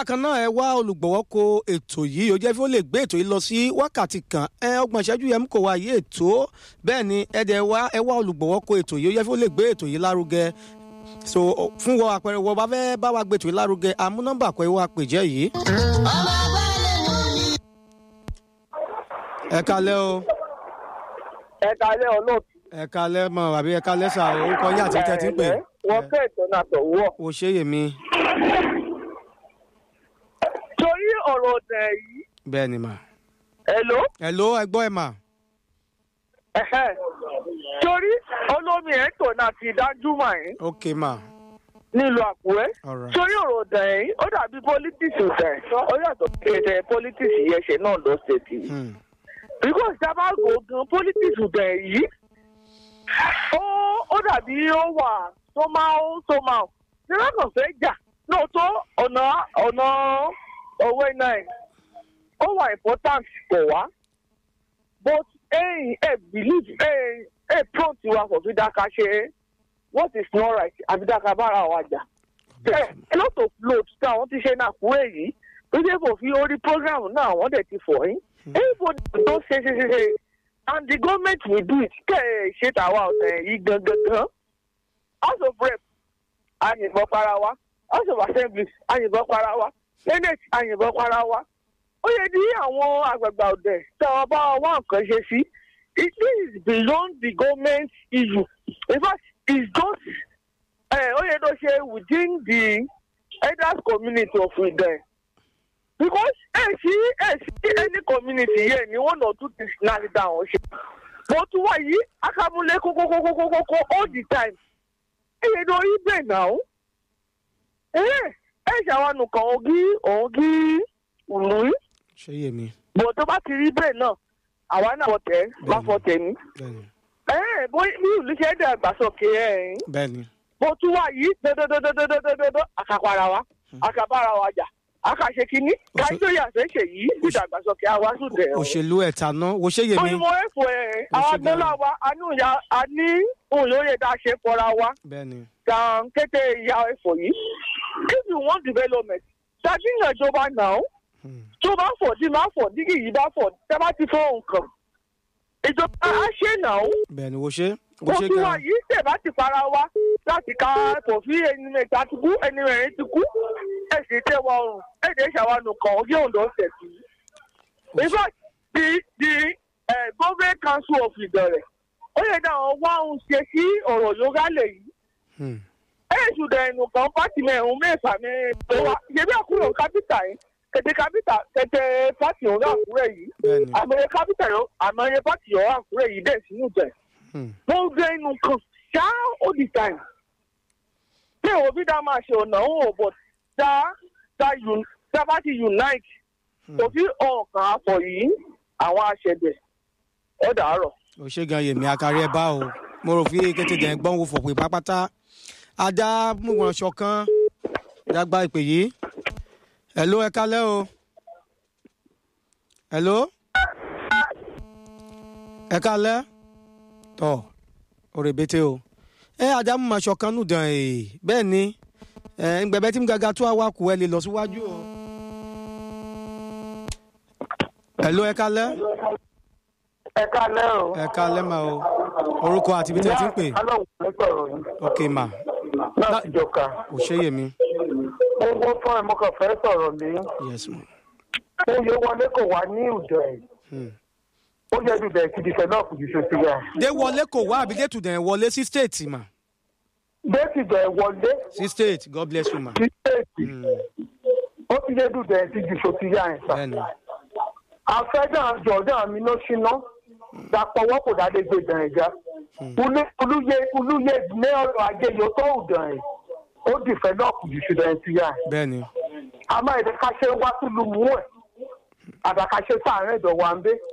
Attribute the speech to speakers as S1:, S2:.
S1: bákan náà ẹ wá olùgbọ̀wọ́ ko ètò yìí ó jẹ́ fí ó lè gbé ètò yìí lọ sí wákàtí kan ẹ ọgbọ̀n ìṣẹ́jú yẹn kò wá yí ètò bẹ́ẹ̀ ni ẹ dẹ̀ wá ẹ wá olùgbọ̀wọ́ ko ètò yìí ó jẹ́ fí ó lè gbé ètò yìí lárugẹ so fún wọ àpẹẹrẹ wọ bá fẹ́ bá wa gbé ètò yìí lárugẹ àmú nọ́mbà kọ́ ẹ wá pèjẹ́ yìí. ẹ kalẹ́ o
S2: ẹ kalẹ́ olóòtú.
S1: ẹ kalẹ́ mọ àbí ẹ kalẹ́ sà orúkọ yín àti tẹ́tí ń pè.
S2: Ẹ̀lẹ́, wọ́n fẹ́ ìtọ́nà àtọ̀wọ́.
S1: o ṣe yèmí
S2: torí ọ̀rọ̀ ọ̀dẹ̀ yìí
S1: bẹ́ẹ̀ ni mà.
S2: ẹ̀ló
S1: hello ẹ gbọ́ ẹ mà.
S2: ẹ̀hẹ́. torí olómi ẹ̀ tọ̀nà àti ìdájúmọ̀ ẹ̀
S1: ok mà
S2: nílùú àkúrẹ́.
S1: alright
S2: torí ọ̀rọ̀ ọ̀dẹ̀ yìí ó dàbí politics ọ̀dẹ̀ ó yàtọ̀ sí ètò politics yẹn ṣe náà lọ ṣètì.
S1: Hmm.
S2: because dábàá gan politics ọ̀dẹ̀ yìí ó ó dàbí ó wà somehow somehow ní lákàn fẹ́ jà lóòótọ́ ọ̀nà ọ̀nà òwe náà ó wà important kò wá but ẹ̀yìn ẹ̀ believe ẹ̀ ẹ̀ prompt wa kò fi dáka ṣe what is not right àfi dáka bára wa jà ẹ̀ a lot of load tí àwọn ti ṣe náà kúrò yìí tó dé kò fi orí program náà àwọn dẹ̀ ti fọ̀ yín everybody tó ṣe ṣe ṣe ṣe and the government will do it kẹ́ ẹ̀ ṣe tàwa ọ̀sẹ̀ yìí gangan gan house of rep àyìnbọn para wa house of assembly àyìnbọn para wa senate àyìnbọn para wa ó yẹ di àwọn àgbààgbà ọ̀dẹ̀ tí àwọn bá wá nǹkan ṣe sí it is beyond the government issue in fact it's just ẹ ó yẹ tó ṣe within the elders community of Idan because ẹ sí ẹ sí any community yẹn ni one or two things náà ti dá àwọn ṣe but wá yìí akamule kókókókókókó all the time ẹ yẹ tó rí bẹ́ẹ̀ náà ẹ ẹ ṣàwọn nǹkan ògì ògì ìlú
S1: ṣe yèmí
S2: bò tó bá ti rí bẹ́ẹ̀ náà àwa náà fọ̀tẹ̀ má fọ̀tẹ̀ ní.
S1: bẹ́ẹ̀ ni
S2: ẹ bó bí ìlú ṣe dàgbàsókè ẹ̀
S1: bẹ́ẹ̀ ni
S2: bó tún wà yìí dọdọdọdọdọdọdọ àkàpàrà wa àkàbàrà wa jà àkàṣe kínní kájọyè àṣẹṣe yìí ìdàgbàsókè àwa sùdẹ o.
S1: òṣèlú ẹ̀ta náà wo ṣe yèmí
S2: òyìnbó ẹ̀fọ́ ẹ̀
S1: Ó
S2: àwọn
S1: ṣe
S2: agbọ́lá
S1: gan-an.
S2: wa àánú ìyá àní òyìnbó dá ṣe fọra wa
S1: bẹ́ẹ̀ ni
S2: tàn kété ìyá ẹ̀fọ́ yìí if you want development ṣàtìyàn ìjọba náà
S1: Hmm.
S2: tó bá fọ̀ tí máa fọ̀ dígì yìí bá fọ̀ tẹ́ bá ti fọ́ nǹkan ìjọba á ṣe náà
S1: bẹ́ẹ̀ ni wo ṣe wo
S2: ó
S1: ṣe
S2: tún wà
S1: gan
S2: yìí tẹ̀ bá ti para wa láti ka tòfí ẹni mẹ́ta ti kú ẹni mẹ́rin ti kú ẹ̀ sì tẹ́ wa ọrùn ẹ̀ dẹ̀ ṣàwánù kan ó yé òǹdó ṣẹ̀ sí. in fact the the uh, government council of Ìdànrè ó yẹ dáhùn wá òun ṣe sí ọ̀rọ̀ yorùbá lè yìí
S1: Hmm.
S2: ẹ̀ ṣùgbọ́n ẹnu kan pátì mẹ́rin mẹ́fà mẹ́rin tó wá ṣebí àkúrò kápítà yìí kẹ̀tẹ̀ kápítà kẹ̀tẹ̀ pátì òun àkúrẹ́ yìí
S1: bẹ́ẹ̀ ni
S2: àmọye kápítà yọ àmọye pátì yọ àkúrẹ́ yìí dẹ̀ sínú jẹ̀
S1: Hmm.
S2: wọ́n gbé inú kan ṣá all the time. bí òun bí dá máa ṣe ọ̀nà òun ò bọ̀ dá dá un dá bá ti unite kò sí ọ̀kan àpọ̀ yìí àwọn aṣẹ̀dẹ̀ ẹ̀ dàárọ̀.
S1: o ṣe gan yèmí akari ẹ bá o mo rò fi kété dẹ̀ gbọ́n wo fòpè pápátá ajá múwọn ṣọ̀kan dàgbà ìpè yìí hello ẹ kalẹ́ o hello ẹ kalẹ́ tọ́ òrèbètè o ẹ ajá múwọn ṣọ̀kan nù dàn ẹ̀ bẹ́ẹ̀ ni ẹ ǹgbẹ̀bẹ̀ tí mo gàgà tó àwa kù ẹ lè lọ síwájú o hello ẹ kalẹ́
S2: ẹ kálẹ́ o.
S1: ẹ kalẹ́ mà o orúkọ àti ibi tí ẹ ti ń pè
S2: alóhùn ló sọ̀rọ̀ yìí
S1: ok mà
S2: láti jọka.
S1: ò ṣe yèmí
S2: owó fún ẹ mo kàn fẹ́ sọ̀rọ̀ mi.
S1: yes ma
S2: oyè wọlé kò wá ní ìdọ̀ ẹ̀.
S1: Hmm.
S2: ó yẹ ju bẹ̀rẹ̀ kìdí fẹ́ náà kù ju ṣe sí ya.
S1: dé wọlé kò wá àbí dé tùdẹ̀ wọlé sí state mà
S2: déètì bẹ̀ wọlé
S1: sí state god bless you ma
S2: sí déètì.
S1: Hmm.
S2: ó ti yẹ ju bẹ̀rẹ̀ sí ju ṣe sí ya ẹ̀ sà.
S1: bẹ́ẹ̀ni
S2: afẹ́jà jọ̀dá mi ló ṣíná dàpọ̀wọ́ kò dáadé gbé dàn ẹ̀já olúyẹ olúyẹ ní ọrọ̀ ajé yóò tó dàn ẹ̀ ó dìfẹ́ náà kù jù ṣùgbọ́n ẹ̀ ti yá ẹ̀
S1: bẹ́ẹ̀ni
S2: àmọ́ ẹ̀dẹ̀ ká ṣe wá sílùú mú ẹ̀ àdàkàṣe sáàárín ìdọ̀wà ń bẹ́